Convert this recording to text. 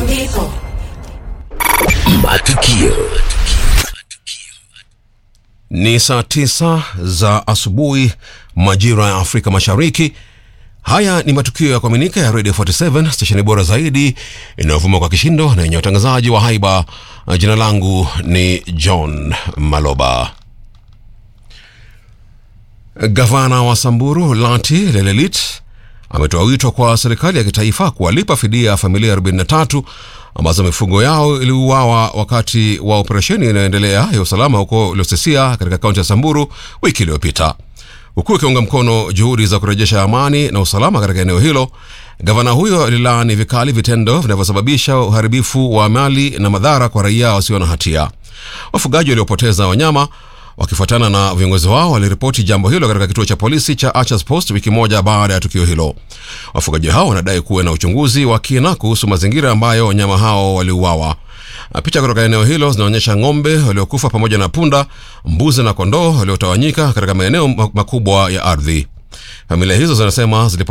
ndipo Matukio. Ni saa tisa za asubuhi majira ya Afrika Mashariki. Haya ni matukio ya kuaminika ya Radio 47 stesheni bora zaidi inayovuma kwa kishindo na yenye utangazaji wa haiba. Jina langu ni John Maloba. Gavana wa Samburu Lati Lelelit ametoa wito kwa serikali ya kitaifa kuwalipa fidia familia 43 ambazo mifugo yao iliuawa wakati wa operesheni inayoendelea ya usalama huko Losisia katika kaunti ya Samburu wiki iliyopita. Huku ikiunga mkono juhudi za kurejesha amani na usalama katika eneo hilo, gavana huyo alilaani vikali vitendo vinavyosababisha uharibifu wa mali na madhara kwa raia wasio na hatia. Wafugaji waliopoteza wanyama wakifuatana na viongozi wao waliripoti jambo hilo katika kituo cha polisi cha Archers Post wiki moja baada ya tukio hilo. Wafugaji hao wanadai kuwe na uchunguzi wa kina kuhusu mazingira ambayo wanyama hao waliuawa. Picha kutoka eneo hilo zinaonyesha ng'ombe waliokufa pamoja na punda, mbuzi na kondoo waliotawanyika katika maeneo makubwa ya ardhi. Familia hizo zinasema zilipo